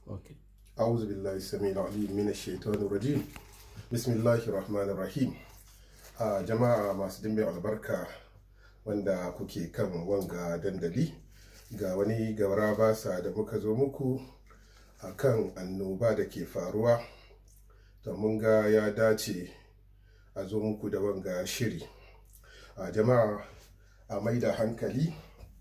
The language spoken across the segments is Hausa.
Okay. أعوذ بالله السميع العليم من الشيطان الرجيم بسم الله الرحمن الرحيم a jama'a masu dimbin albarka wanda kuke kan wanga dandali ga wani gawara basa da muka zo muku a kan annoba da ke faruwa da mun ga ya dace a zo muku da wanga shiri a jama'a a mai da hankali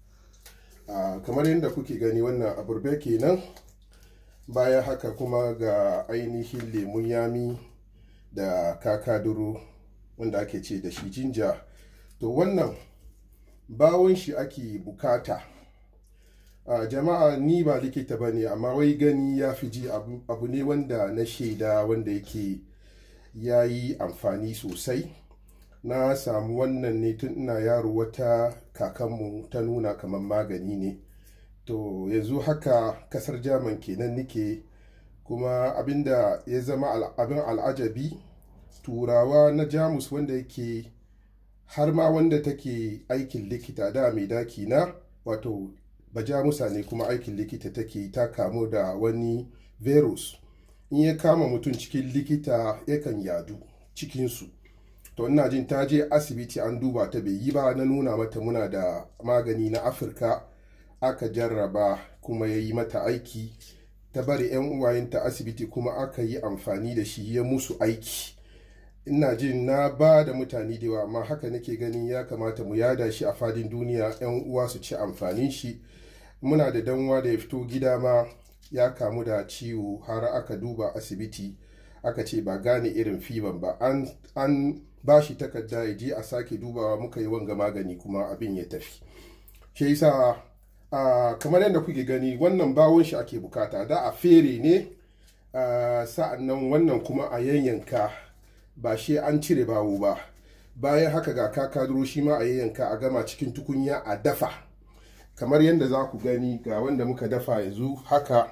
a kamar yadda kuke gani wannan aburbe kenan bayan haka kuma ga ainihin lemun yami da kakaduro wanda ake ce da shi jinja to wannan bawon shi ake bukata a jama'a ni ba likita ba ne amma wai gani ya fi ji abu, abu ne wanda na shaida wanda yake ya yi amfani sosai na samu wannan ne tun ina yaro wata kakanmu ta nuna kamar magani ne to yanzu haka kasar jaman kenan nike kuma abinda ya zama abin al'ajabi turawa na jamus wanda yake har ma wanda take aikin likita da mai daki na wato bajamusa ne kuma aikin likita take ta kamu da wani virus in ya kama mutum cikin likita yakan yadu cikinsu to ina jin ta je asibiti an duba ta bai yi ba na nuna mata muna da magani na afirka aka jarraba kuma ya yi mata aiki ta bari 'yan uwayenta asibiti kuma aka yi amfani da shi ya musu aiki ina jin na ba da mutane da yawa amma haka nake ganin ya kamata mu yada shi a fadin duniya 'yan uwa su ci amfanin shi muna da danwa da ya fito gida ma ya kamu da ciwo har aka duba asibiti aka ce ba gane irin fiban ba an, an ba shi takarda ya je a sake dubawa muka yi wanga magani kuma abin ya tafi shi yasa uh, kamar yadda kuke gani wannan bawon shi ake bukata da a fere ne uh, sa'an nan wannan kuma a yanyanka ba shi an cire bawo ba bayan haka ga kakaduro shi ma a yanyanka a gama cikin tukunya a dafa kamar yadda za ku gani ga wanda muka dafa yanzu haka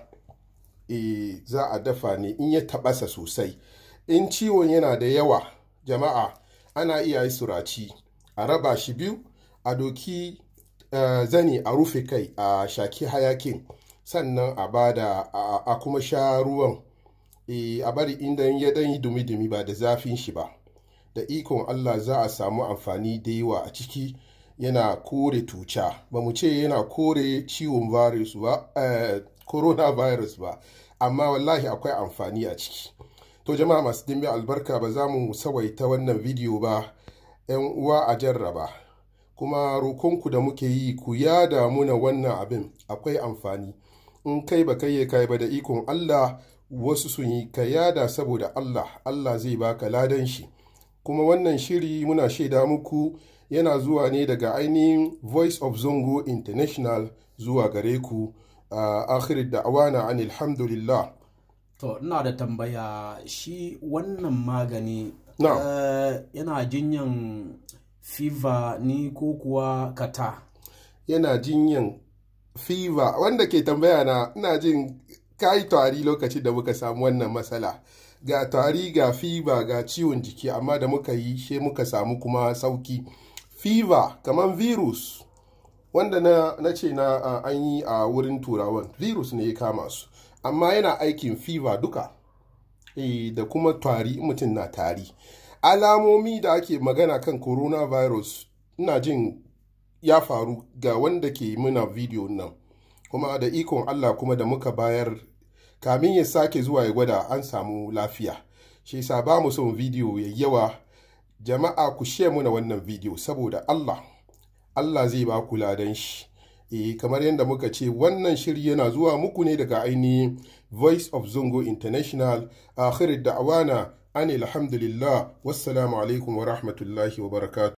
e, za a dafa ne in ya tabasa sosai in ciwon yana da yawa jama'a ana iya yi suraci a raba shi biyu a doki uh, zani a rufe kai a shaki hayakin sannan a bada a kuma sha ruwan e, a bari inda ya dan yi dumi-dumi ba da zafin shi ba da ikon Allah za a samu amfani da yawa a ciki yana kore tuca ba mu ce yana kore ciwon virus ba eh, coronavirus ba amma wallahi akwai amfani a ciki to jama'a masu dimbe albarka ba za mu sawaita wannan bidiyo ba yan uwa a jarraba kuma rokonku da muke yi ku yada muna wannan abin akwai amfani in kai ba kai kai ba da ikon Allah wasu sun yi ka yada saboda Allah Allah zai baka ladan shi kuma wannan shiri muna shaida muku yana zuwa ne daga ainihin voice of zongo international zuwa gare ku a uh, akhir da'awana an alhamdulillah to ina da tambaya shi wannan magani no. uh, yana jinyan fever ni ko kuwa kata yana jinyan fever wanda ke tambaya na ina jin kayi tari lokacin da muka samu wannan matsala ga tari ga fever ga ciwon jiki amma da muka yi she muka samu kuma sauki fever kamar virus wanda na, na ce na uh, an yi a uh, wurin turawan virus ne ya kama su amma yana aikin fever duka e, da kuma tari mutum na tari alamomi da ake magana kan coronavirus ina jin ya faru ga wanda ke muna video nan kuma da ikon allah kuma da muka bayar kamin ya sake zuwa ya gwada an samu lafiya shi sa ba mu son video ya yawa jama'a ku share muna wannan video saboda Allah Allah zai ba ku ladan shi e kamar yadda muka ce wannan shiri yana zuwa muku ne daga ainihin Voice of Zongo International akhir da'wana an alhamdulillah wassalamu alaikum wa rahmatullahi wa barakatuh